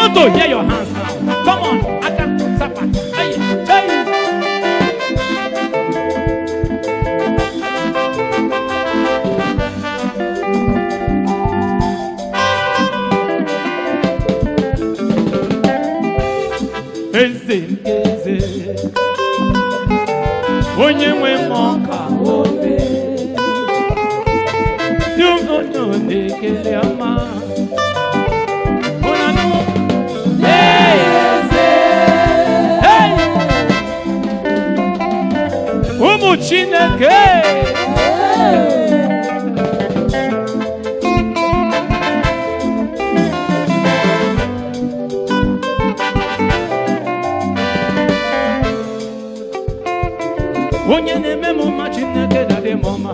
want to hear your hands now. Come on, aka, sapa, aye, hey. Eze nke eze, onye nwe mmụọ ka obe, dị onye ọ na-ekele ọma. Unu anụ? Eze, hey! ụmụ Chineke. onye na-eme m mma chineke na-adị m ọma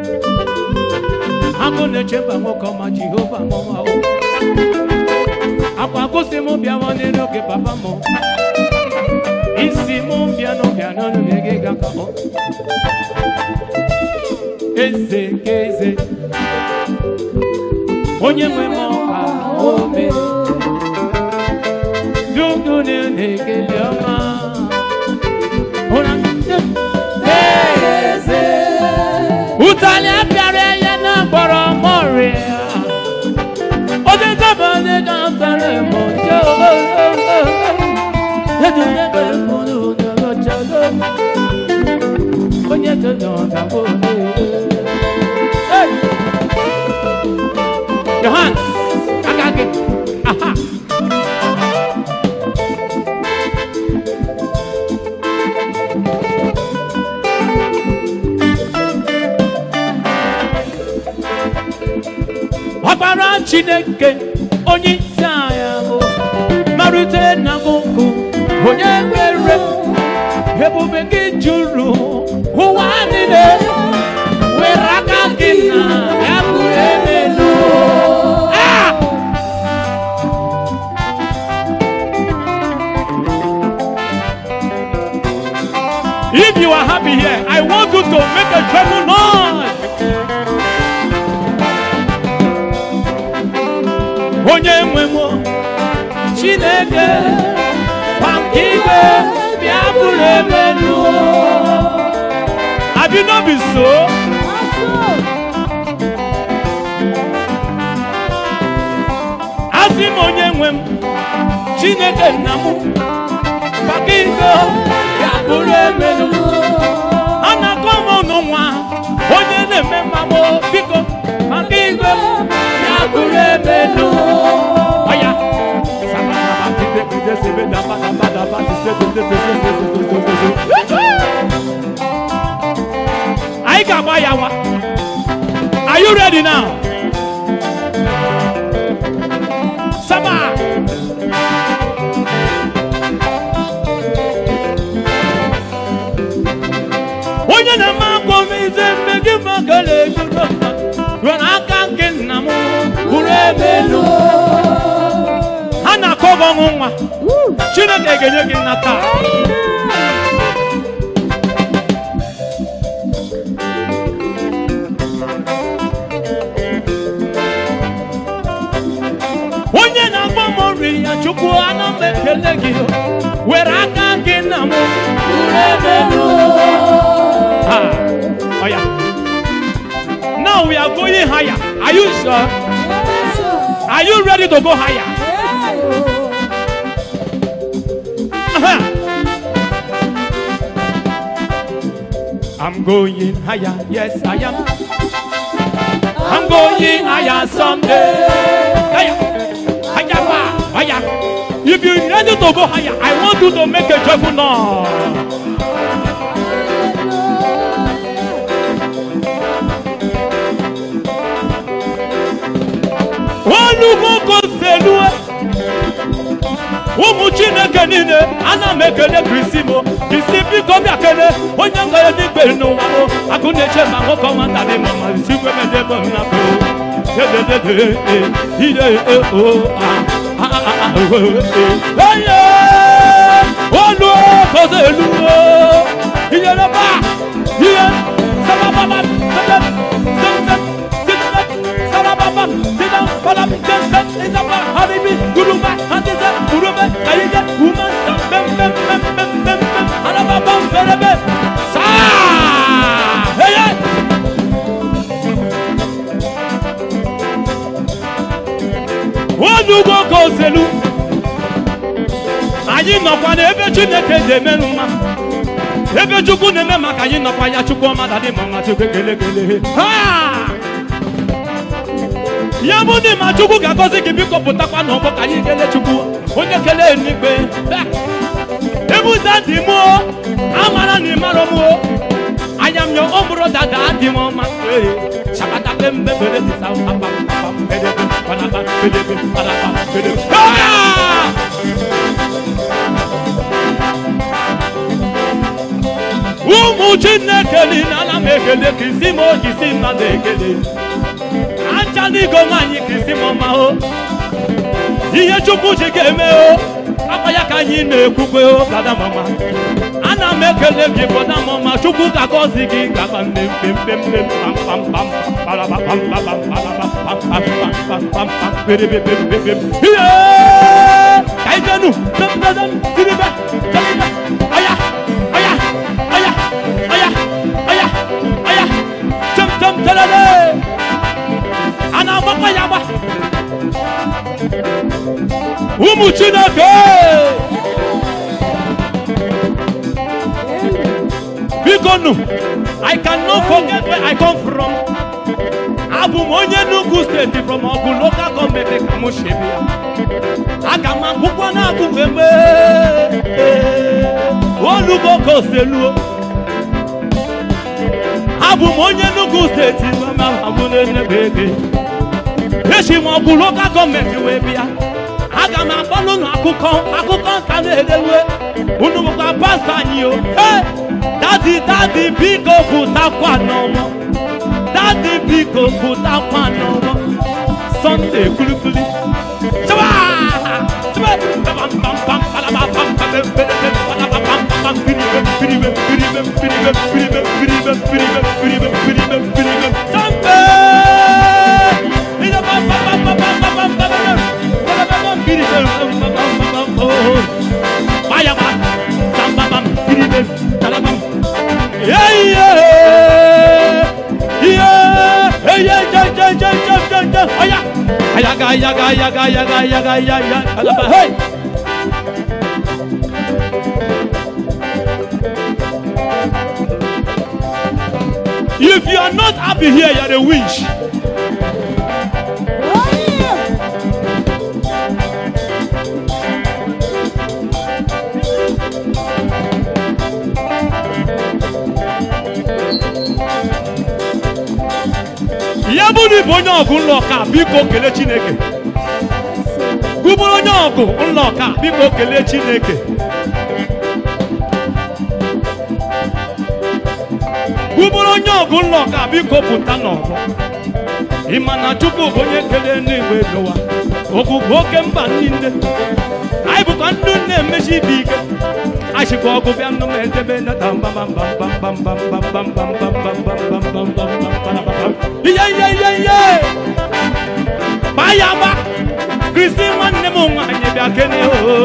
agụ na-echeba nwoke ọma jehova m ọma o akwa gosi m bịawa n'elu oge papa m isi m bịa n'ụbịa n'ọnụ gị ga ka ọ eze nke eze onye nwe m ọka ome dudu na-ekele ọma ụra eze ụtalị apịara ya na gbọrọ mọrịa odegaba odega tara mọ jẹ edulebe mụrụ ụdọrọchado onye kedo ọdagbo Your hands, aka gị, aha. ọkpara chineke onye isi anyị bụ marute na mụkụ onye nwere ebube gị juru ụwa niile were aka gị na ya bụ emelu Ah! If you are happy here, I want you to make a joyful noise. onye nwe m chineke maka igwe bịa bụrụ emelu abi no be so asị m onye nwe m chineke nna m maka igwe bịa bụrụ emelu a na-akọ m ọnụ nwa onye na-eme mmamụ biko maka igwe bịa bụrụ emelu ọya anyị ga-agba ya nwa are you ready now sama onye na-eme akọmize mmegi maka na-ejudo rụrụ aka nke nna m bụrụ ebe elu ha na-akọ gị ọṅụ nwa chineke ga-enye gị nna taa onye na-agba m nri ya chukwu ana m ekele gị were aka gị nna m bụrụ ebe elu Ah, oh yeah. Now we are going higher. Are you sure? Are you ready to go higher? Uh-huh. I'm going higher. Yes, I am. I'm going higher someday. Higher. Higher. pa, Higher. If you're ready to go higher, I want you to make a joyful noise. olugoko selue ụmụ chineke niile ana m ekele krisimo isi biko bịa kele onye ngara n'igbe n'ụwa m akụ na-eche ma nwoke ọnwa ntarị ma ma sikwe medebe m napụ dededede ide o onye olu kozo elu iyere ba ihe sabababa sedem sedem sedem sarababa sidam balam jensen izaba haribi guluba hadize Yeye, woman, bam, bam, bam, bam, bam, bam, bam, araba, bam, berebe. Sa! Yeye! Onugbo ka oselu. Anyị nọkwa n'ebe Chineke ji emerụ mma. Ebe Chukwu na-eme maka anyị nọkwa ya Chukwu ọma dadị ma mma Chukwu ekele ekele. Ha! ya bụ na ma chukwu ga-agọzi gị biko pụtakwa n'ọgbọ ka anyị kelee chukwu onye kelee n'ikpe ebuza dị m o amara na ịmara m o anya m ya ọ bụrụ dada adị m ọma ee shakata pembe bere dịsa apa apa bedebe panapa bedebe panapa bedebe Ah! ụmụ chineke niile ana m ekele ka isi m oji isi mmadụ ekele acha n'igo nwaanyị kristi m ọma o ihe chukwu ji ga-eme o akwa ya ka anyị na-ekwukwe o dada mama ana m ekele gị bọda mama chukwu ga-agọzi gị gaba mmemmemmemmem pam pam pam pam pam pam pam pam pam pam pam pam pam pam perepepepepem ihe ka anyị jenu tepedem tiribe tiribe aya aya aya aya aya aya tem tem telele a na-agbakwa ya agba ụmụ chineke biko nụ i cannot forget where i come from abụ m onye Enugu steeti from ọgụ local gọọmenti ka m shebi ya aga m akwụkwọ na-agụ eme olugbo ka oseluo abụ m onye Enugu steeti mama abụ na-enebe ege echi m ọgụ lokal gọọmenti wee bịa aga m agbalụ unu akụkọ akụkọ nka na-edewe unu bụkwa pastọ anyị o Hey! dadi dadi biko pụtakwa n'ọnwa dadi biko pụtakwa n'ọnwa sọnde kulikuli chaba chaba pam pam pam palaba pam pam pam pam palaba pam pam pam piribe piribe piribe piribe piribe piribe piribe piribe piribe piribe sambe ina pam pam pam pam pam pam pam pam pam pam pam piribe pam pam pam pam pam oh vaya va pam pam pam piribe talabam yeah yeah yeah hey yeah yeah yeah yeah yeah yeah yeah aya ayaga ayaga ayaga ayaga ayaga ayaga talaba hey If you are not happy here, you are a winch. ya bụ na ịbụ onye ọgụ nlọ ọka biko kelee chineke gụbụrụ onye ọgụ nlọ ọka biko kelee chineke gụbụrụ onye ọgụ nlọ ọka biko pụta n'ọgụ ịma na chukwu bụ onye kelee n'igwe n'ụwa ogugu oke mba niile anyị bụkwa ndị na-emechi ibe ike achịkwa ọgụ bịa nụ m edebe nata ihe ihe ihe ihe gbaa ya gba kristi nwanne m nwaanyị bịa kene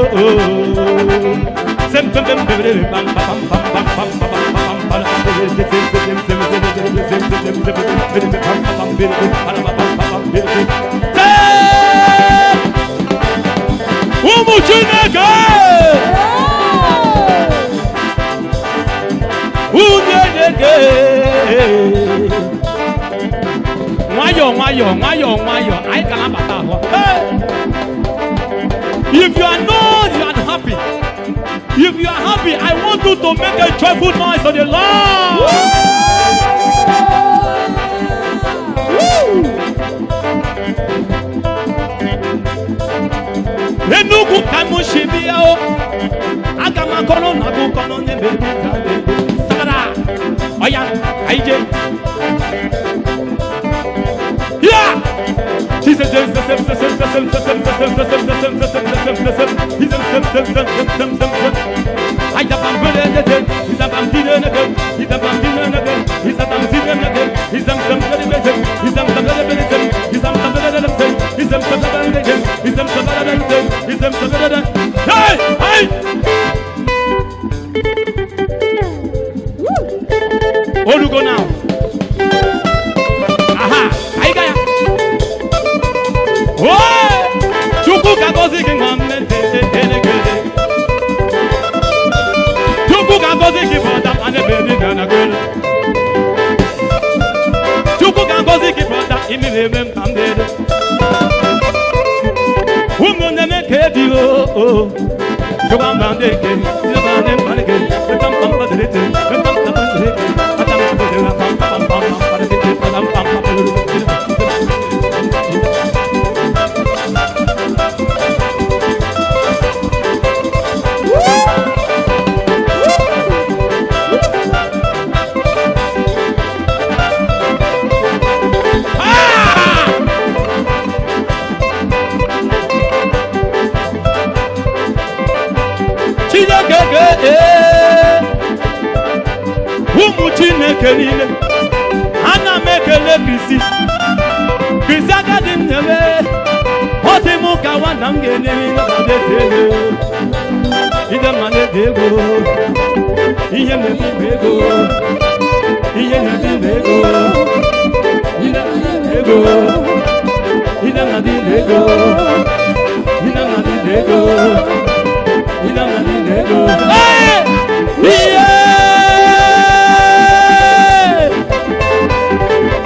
ụmụ chineke Unyenege. Nwayọ nwayọ nwayọ nwayọ anyị ka na-abata ahụ. Hey! If you are not you are unhappy. If you are happy, I want you to make a joyful noise to the Lord. Enugu ka m si bịa o. Aga m akọrọ na akụkọ nọ n'ebe dị ka dị. Sagara, ọya, ka ije. Ya! Hey! Hey, hey. Olugo now. Aha, anyị ga ya. Oe! Chukwu ga-agọzi gị nwa mmete elegede. Chukwu ga-agọzi gị brọda ma n'ebe dị ga na gole. Chukwu ga-agọzi gị brọda imi na-eme m ka m dede. Ụmụnne m ka ebi o o. Chukwu mba ndị eke, ndị mba ndị mba ndị eke, ndị mba mba ndị eke, ndị mba mba ndị eke, ata m abụ dị na pam pam pam pam pam ndị eke, pam pam pam pam ndị eke. Chineke ga-ee ụmụ Chineke niile ana m ekele Kristi Kristi agadi m na-eme ọ dị m ka nwanna m ga-enye m ihe ma na-ede ego ihe ma na-ede ego ihe na-ebi m ego ihe na-ebi m ego ihe na-ebi m ego ihe na-ebi m ego ihe na-ebi m ego Hey! Yeah!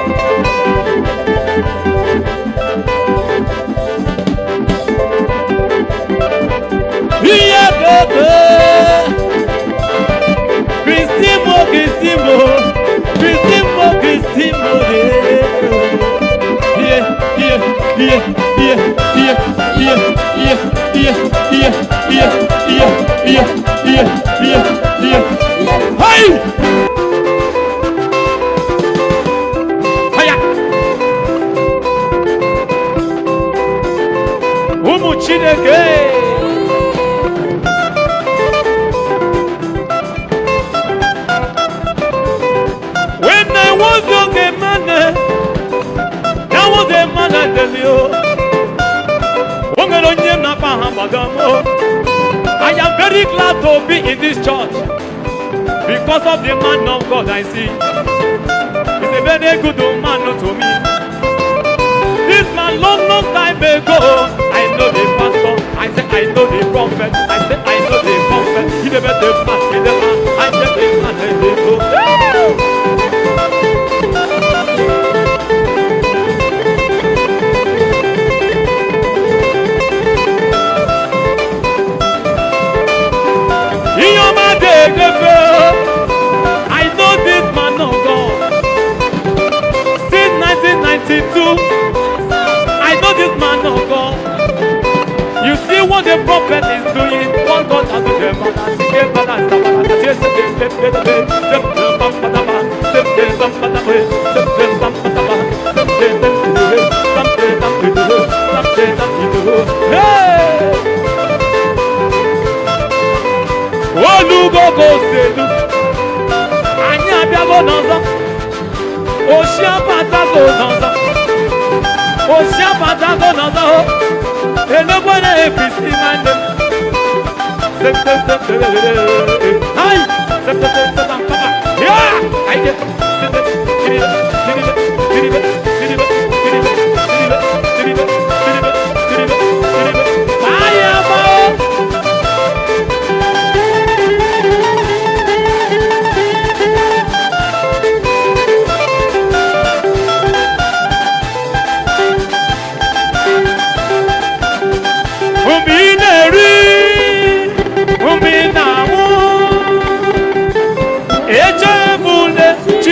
Yeah, baby! Cristimo, Cristimo, Cristimo, Cristimo, yeah, yeah, yeah, yeah, yeah, yeah, yeah, yeah, yeah, yeah, yeah, yeah, yeah, yeah, yeah. Hey! Haya! Ụmụ Chineke! When I was young a man, there was a man I tell you. O nwere onye m na-akpa aha gbagam o. I am very glad to be in this church because of the man of God I see. He's a very good man to me. This man long, long time ago, I know the pastor, I say I know the prophet, I say I know the prophet. He never the man, he the man, I say the man, I say the In your man, they I know this man of God. Since 1992, I know this man of God. You see what the prophet is doing. What God has done. them, and I see them, and I see them, and I see them, them, them, them, them, them, them, bam, ba, da, ba, them, them, bam, ba, da, ba, them, them, bam, ba, da, ba, them, them, them, do, do, bam, them, bam, do, do, bam, them, bam, do, do. Hey! olugogo selu anyị abịago n'ọzọ oshi abatago n'ọzọ oshi abatago n'ọzọ o enegbo na-efisi nwanne m hai septetetetamkama ya aide site kiribe kiribe kiribe kiribe kiribe kiribe kiribe kiribe kiribe kiribe aya mao Mgbe ị na-eri, mgbe ị na-anwụ, echebule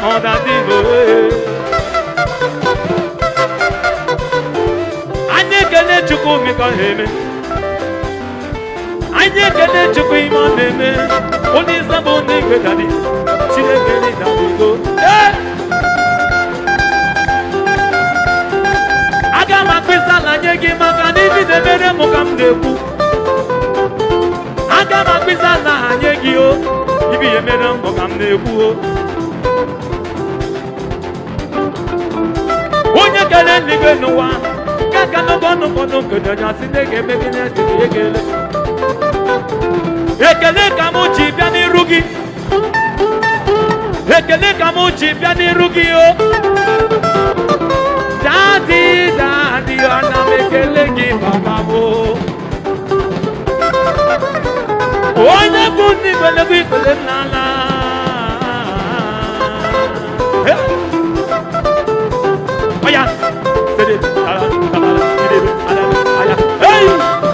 ọ̀dà dìbò. Anyị ekele Chukwu mekọ ha eme. Anyị ekele Chukwu ime ọ na-eme. Onye isi bụ onye igwe dadi. Chineke dị dabigo. Ee! Aga m akpịsa ala nye gị maka na ibi na-emere m ka m na-ekwu. Aga m akpịsa ala ha nye gị o. Ibi ya emere m ka m na-ekwu o. onye kere eluigwe n'ụwa ka ka n'oge ọnụ ụfọdụ nkede onye asị na ga-eme gị na-esi ya ekele ekele ka m ji bịa n'iru gị ekele ka m ji bịa n'iru gị o dadi dadi ana m ekele gị maka m o. onye bụ ndị igbelegwe ikpele m n'ala Hey! Oya. Sede. Ala. Ala. Sede. Ala. Ala. Hey.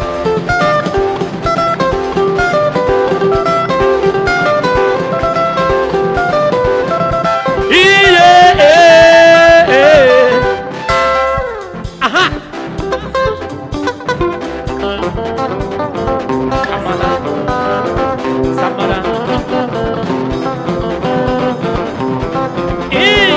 Iye. eh, eh. Aha. Samara. Samara. Iye.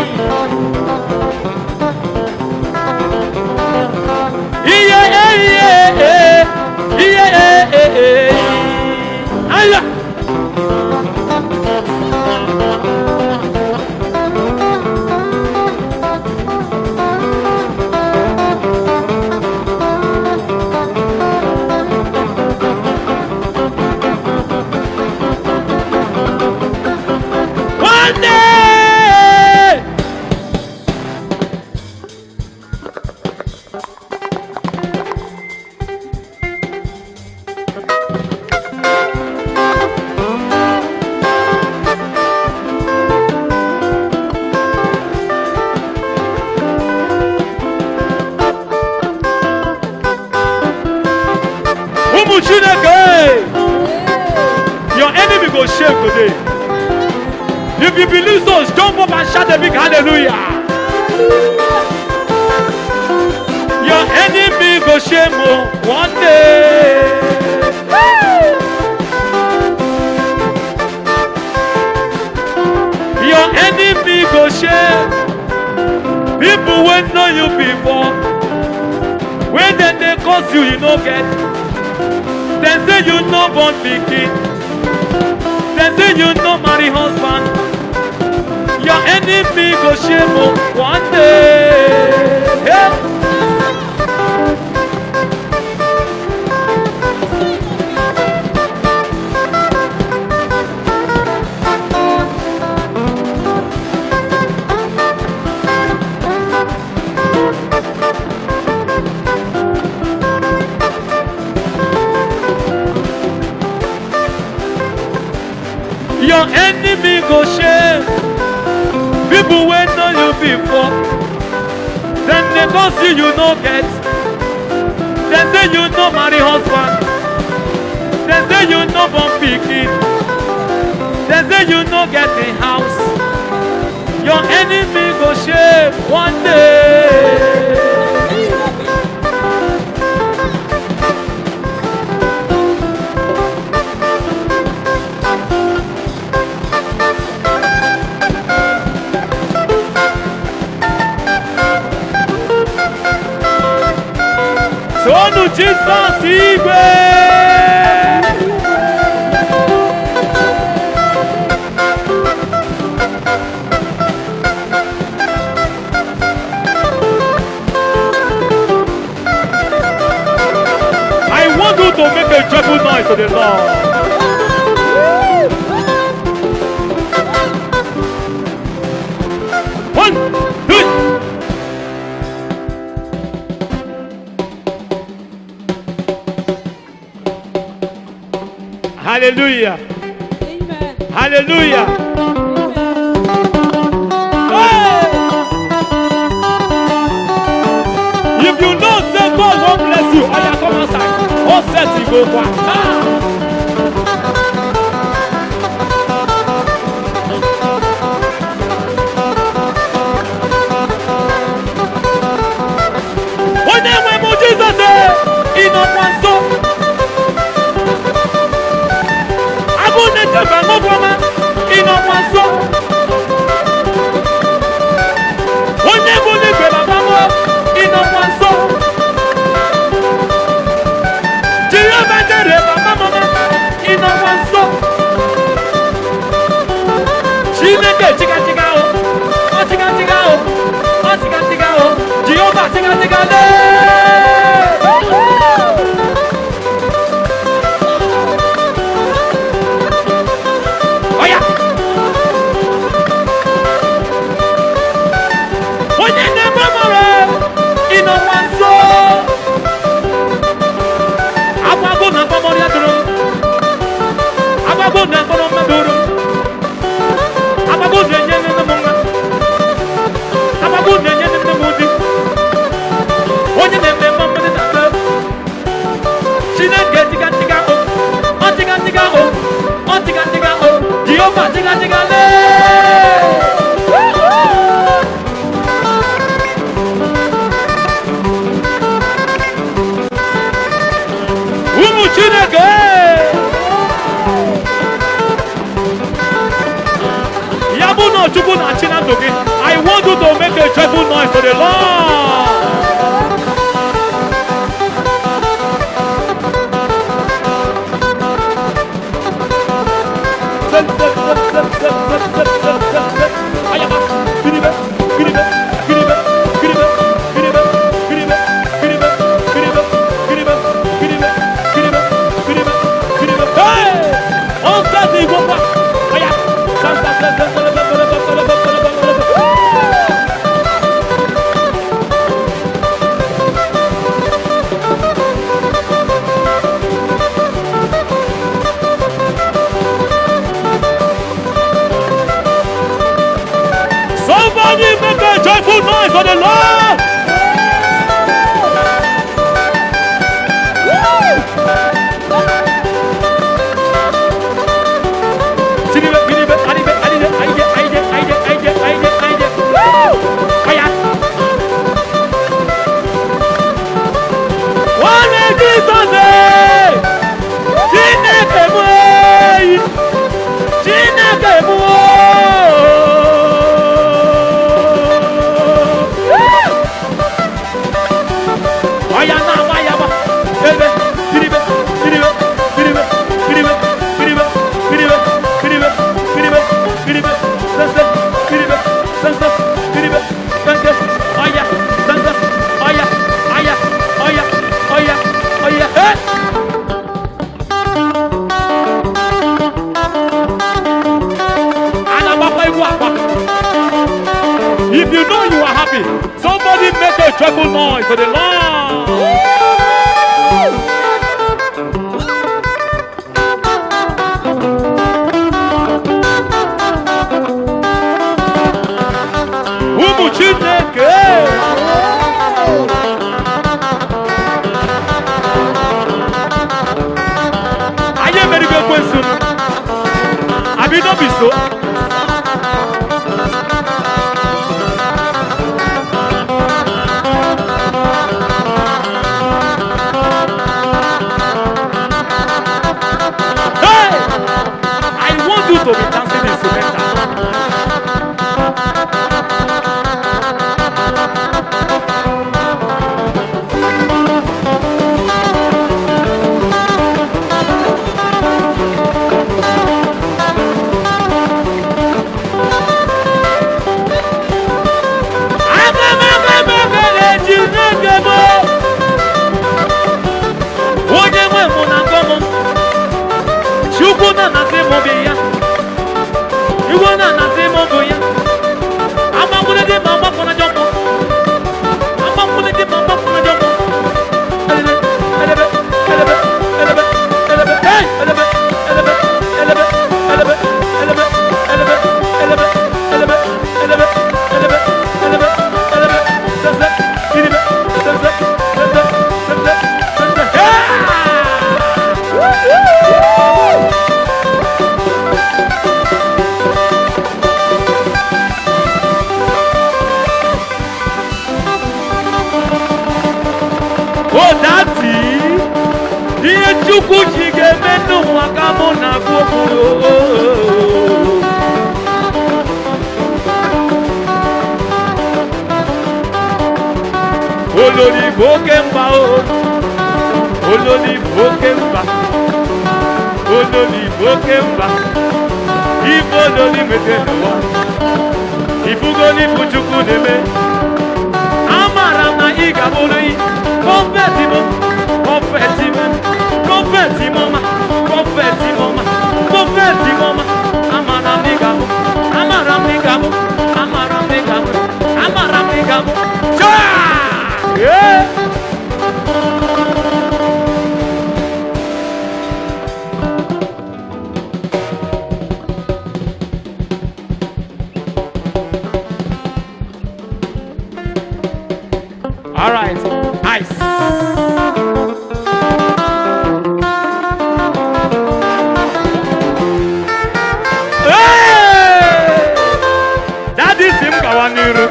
Iye iye eh, iye eh, eh, eh. Aya. One day. ụmụ chineke your enemy go shake today if you believe so jump up and shout a big hallelujah your enemy go shame o one day. your enemy go shame people wey know you before when dem dey curse you you no get dem say you no born pikin dem say you no marry husband your enemy go shame o one day. Hey. your enemy go shame people wey know you before dem dey go see you no get dem say you no marry husband dem say you no born pikin dem say you no get a house your enemy go shame one day. Sonu Jizọs igwe. I want you to make a joyful noise to the Lord. One, two. Hallelujah. Amen. Hallelujah. Amen. Hey! If you know say God won't bless you, oya come outside. All set you go back. Ah! chineke chigachiga o ọ chigachiga o ọ chigachiga o jehova chigachiga lee ọya onye na-eme mara ịnọ nwa nso agbago na mkpọmọrọ ya doro agbago na mkpọrọ mmadụ doro agbago na-enye nne m nwa agbago na-enye nne m di onye na-eme mma mmadụ na-ata chineke tiga tiga o ọ tiga tiga o ọ tiga tiga o jehova tiga tiga lee ụmụ chineke ya bụ na chukwu na-achị na ndụ gị i want you to make a joyful noise to the lord Zep, zep, zep, zep, zep, zep, zep, zep, zep, zep. Ayaba. Giribe, giribe, giribe, giribe, giribe, giribe, giribe, giribe, giribe, giribe, giribe, giribe, giribe. Hey! On se dit, go back. Aya. Sam, sam, sam, sam, sam, sam, sam, sam, sam, sam, sam, sam, sam. Somebody make a joyful noise for the Lord. Sinibe, ginibe, anibe, anide, aide, aide, aide, aide, aide, aide. Aya. Nwanne Jizọs ee! Chineke m ee! Chineke m oo! Ọya na-agba ya gba. Ebe, kiribe, kiribe, kiribe, kiribe, kiribe, kiribe, kiribe, kiribe, kiribe, sense, kiribe, sense, kiribe, sense, ọya, sense, ọya, ọya, ọya, ọya, ọya, eh! and agbakwa egwu akwa if you know you are happy somebody make a joyful noise for the lord ụmụ chineke anyị emerigo ekwensu abi no be so Hey! I want you to be dancing instrumental. Agamagamaga Chineke m. Onye nwe mụ na ngọ m. Chukwu na-anasị m obi ya. Igwe na-anasị m obi ya. Agbakwụrụ dị ma agbakwụrụ ajọ mmụọ. Agbakwụrụ dị ma agbakwụrụ ajọ mmụọ. Elebe, elebe, elebe, elebe, elebe, hey! Elebe, elebe, elebe, elebe, elebe, elebe, elebe, elebe, elebe, elebe, elebe, elebe, sese, kiribe, sese, sese, sese, sese, hey! Woo! o dati ihe chukwu ji ga-eme n'ụwa ka mụ na agụ okwu olori bụ oke mba o olori bụ oke mba olori bụ oke mba ife ololi nweta n'ụwa ifugo n'ifu chukwu na-eme amara m na ị ga-abụrụ ị kọfeti m kọfeti m kọfeti m ọma kọfeti m ọma kọfeti m ọma amara m na ị ga-abụ amara m na ị ga-abụ amara m na ị ga-abụ amara m na ị ga-abụ Chaa! Yeah! All right, ice. Hey! Daddy si m gawa n'iru.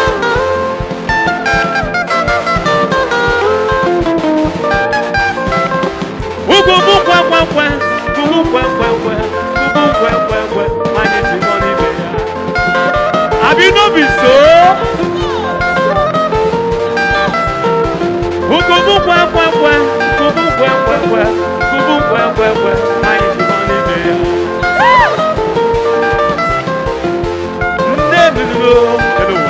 Ugwu bụ kwekwe ugwu kwekwe ugwu kwekwe anyị ji nọ n'ibe ya. Abi no be so? Ukubu kwe kwe kwe, kubu kwe kwe kwe, kubu kwe kwe kwe, anyị ji nọ n'ime ya. Nne m nụrụ elu ụwa.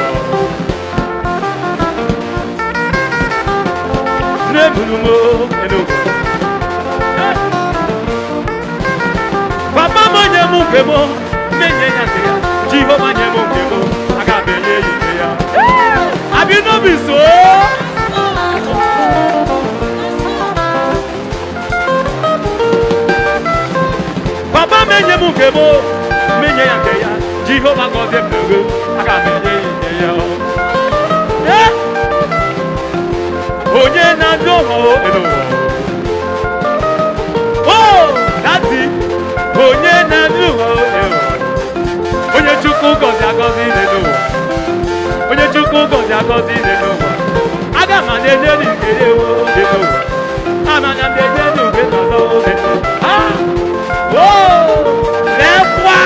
Nne m nụrụ elu ụwa. Papa m nye m nke m, na-enye ya nke ya. Jehova nye m nke m, aga m enye ya nke ya. Abi no be so? Papa menye m nke m menye ya nke ya Jehova gọzie m n'ego aga m enye ya nke ya Eh! onye na-adị ụlọ elu ụwa o dadi onye na-adị ụlọ elu ụwa onye chukwu gọzi agọzi n'elu ụwa onye chukwu gọzi agọzi n'elu ụwa aga m na-enye gị nke ya ewo n'elu ụwa ama na m na-enye gị nke ọzọ n'elu ụwa Ah! Oh! Lẹ́wà!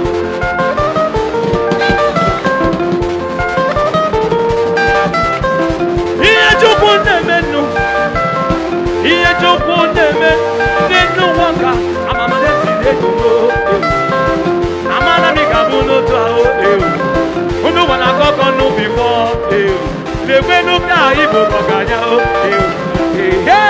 Ihe Chukwu na-eme nnu, ihe Chukwu na-eme n'elu ụwa ka amamade si na-egugo ewu. Amara m ị ga-abụ n'otu ahụ ewu. Unu gwa na akọkọ nụ bifọ ewu. Lekwe n'ụka Igbo ọganya ewu. Ehe!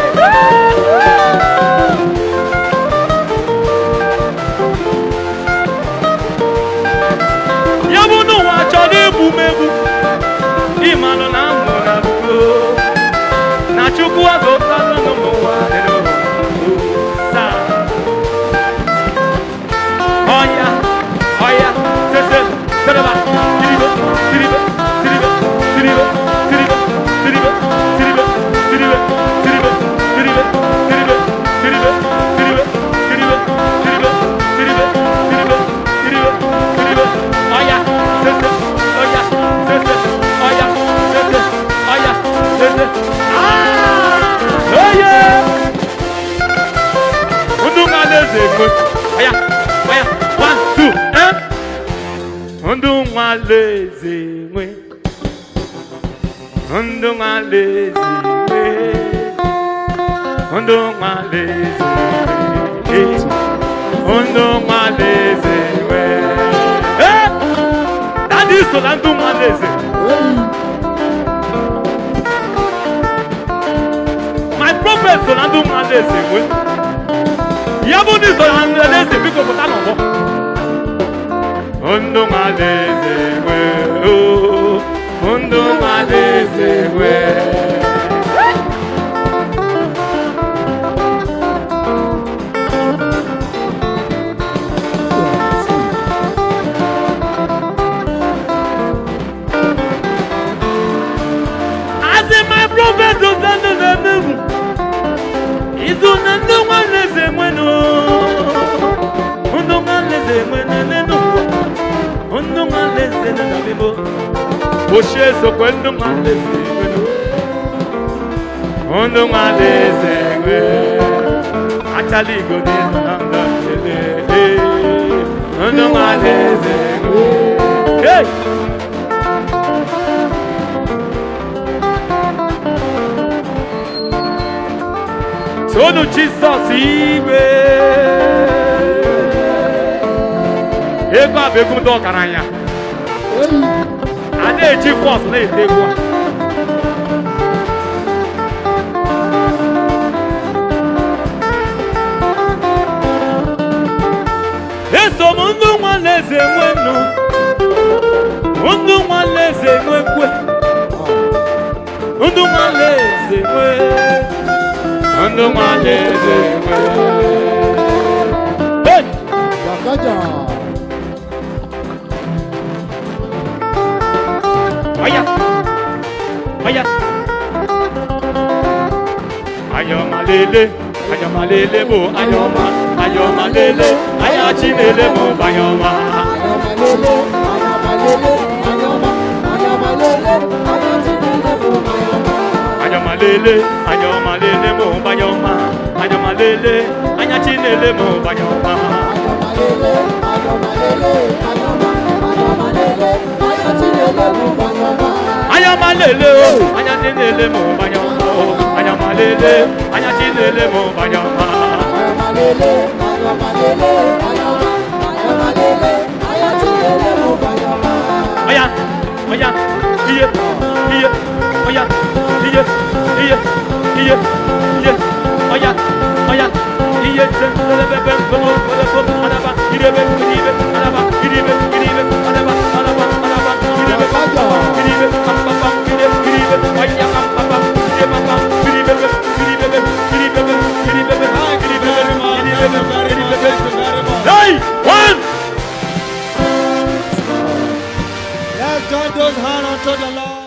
ya bụ n'ụwa chọrọ egbu m egbu ịmanụ na mụ na bugo na chukwu azụtalụ nụ n'ụwa elu saa ọya ọya sese tereba tiribe tiribe tiribe tiribe tiribe tiribe tiribe tiribe tiribe tiribe tiribe tiribe tiribe tiribe tiribe tiribe tiribe tiribe tiribe ọya sese ọya sese ọya sese ọya sese ah oye ndụ nwa alaeze ekwe ọya ọya one two eh ndụ nwa alaeze nwe ndụ nwa alaeze nwe ndụ nwa alaeze nwe ndụ nwa alaeze nwe eh dadi so na ndụ nwa alaeze my prophet so na ndụ nwa alaeze nwe ya bụ ndị so na ndụ alaeze biko pụta n'ọgbọ ndụ nwa alaeze nwe oh, ndụ nwa alaeze nwe asị my prophet so na ndụ na-emewu izu na ndụ nwa alaeze nwenụ ndụ nwa alaeze nwenụ n'elu ụwa ndụ nwa alaeze nọ na bimo ochie sokwe ndụ nwa alaeze nwenụ ndụ nwa alaeze nwe achala igo dị na ndụ alaeze ndụ nwa alaeze nwe hey! Tonu Jizọs igwe ego a bụ ego ndị ọgaranya a na-eji fọs na-ete egwu a eso m ndụ nwalaeze nwe nnu ndụ nwalaeze nwe kwe ndụ nwalaeze nwe ndụ nwalaeze nwe hey! Jagaja. Vaya. Vaya. Ayọ̀mà lele, ayọ̀mà lele mo, ayọ̀mà, ayọ̀mà lele, ayachi lele mo, ayọ̀mà. Ayamalele, ayamalele, ayama, ayamalele, ayatinele mo ayama. Ayọ̀mà lele, ayọ̀mà lele mo, ayọ̀mà, ayọ̀mà lele, ayachi lele mo, ayọ̀mà. Ayamalele, ayamalele, ayama, ayamalele, ayatinele mo ayama. Ayọ̀mà lele o, ayachi lele mo, ayọ̀mà o, ayọ̀mà lele, ayachi lele mo, ayọ̀mà. Ayamalele, ayamalele, ayama, ayamalele, ayatinele mo ayama. Oya, oya, iye, iye, oya, iye, iye, iye, iye, oya, oya, iye, se, se, le, be, be, be, bo, bo, le, bo, adaba, ire, be, ire, be, adaba, ire, be, ire, be, adaba, adaba, adaba, ire, be, ire, be, am, pam, pam, ire, ire, be, oya, am, pam, pam, ire, pam, pam, ire, be, be, ire, be, be, ire, be, be, ire, be, be, ire, be, be, ire, be, be, ire, be, be. Hey, one. Let's join those hands unto the Lord.